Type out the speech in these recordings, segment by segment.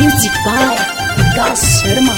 Music by Vikas Sharma.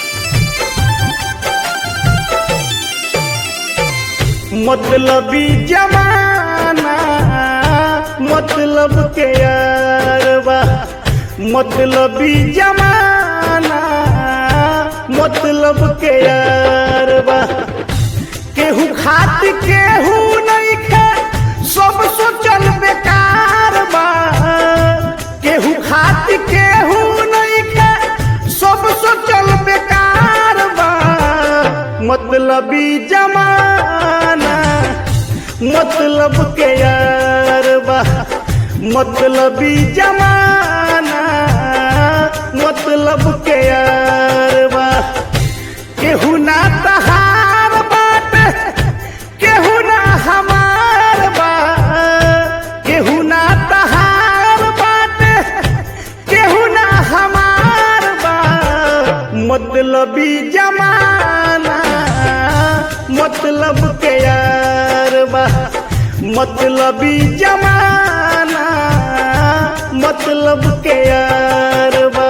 मतलबी जमाना मतलब के यारबा मतलबी जमाना मतलब के यारबा केहू खात केहू नहीं खे सब सोचल बेकार बा केहू खात केहू नहीं खे सब सोचल बेकार बा मतलबी जमाना मतलब के यार बा मतलबी जमाना मतलब के यार बा केहू ना तहार बात केहू ना हमार बा केहू ना तहार बात केहू ना हमार बा मतलबी जमाना मतलब के यार बा मतलबी जमाना मतलब के यार बा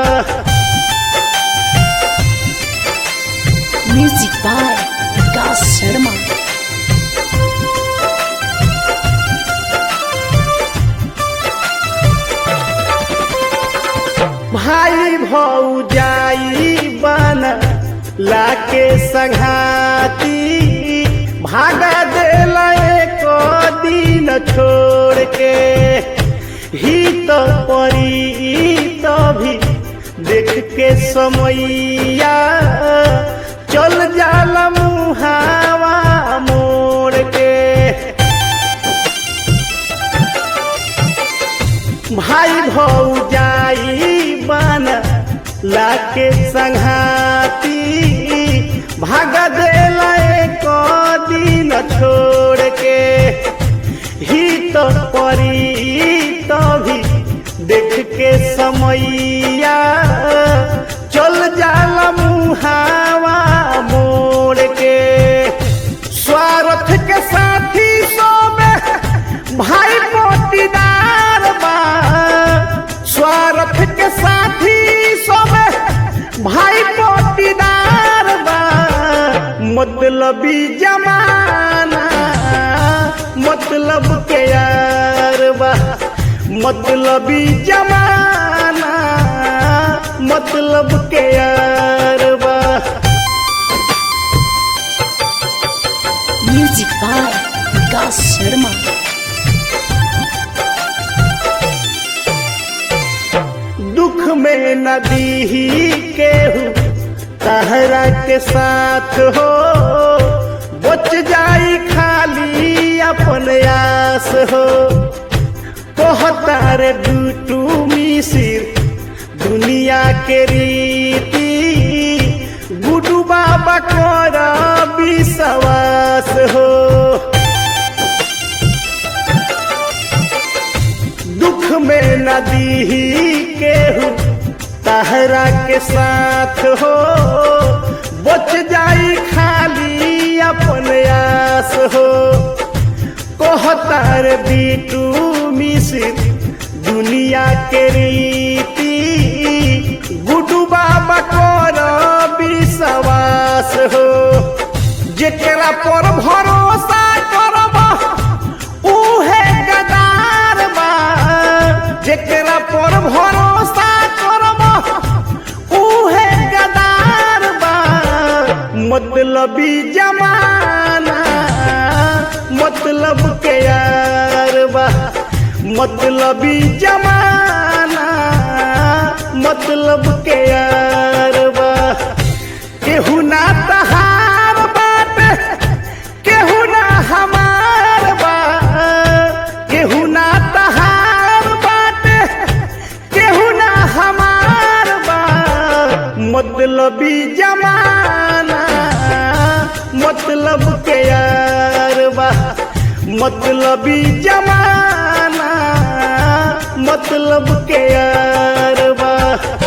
Music by Vikas Sharma. भाई भौजाई बन लाके संघाती भागा देला एक दिन छोड़ के ही तो परी तो भी देख के समैया चल जाला मुहावा मोड़ के भाई भौजाई बन लाके संघाती भाग देला एक दिन छोड़ के ही तो परी तो भी देख के समैया चल जाला मुहावा मोड़ के स्वार्थ के साथी सोबे भाई पोटीदार बा स्वार्थ के साथी सोबे भाई पोटीदार बा मतलबी जमाना मतलब के यार बा मतलबी जमाना मतलब के यार बा Music by Vikas Sharma. दुख में नदी ही केहू तहरा के साथ हो बच जाई खाली अपन आस हो कहतार डूटू मिसिर दुनिया के रीति गुडू बाबा कर विश्वास हो दुख में नदी ही केहू तहरा के साथ हो बच जाई खाली अपन आस हो कहतार बीटू मिसिर दुनिया के रीति गुडू बाबा कर विश्वास हो जेकरा पर भरोसा करब उहे गदार बा जेकरा पर भरोसा करब उहे गदार बा मतलबी जमाना मतलब के यार बा मतलबी जमाना मतलब के यार बा केहू ना तहार बात केहू ना हमार बा केहू ना तहार बात केहू ना हमार बा मतलबी जमाना मतलब के यार बा मतलबी जमाना मतलब के यार बा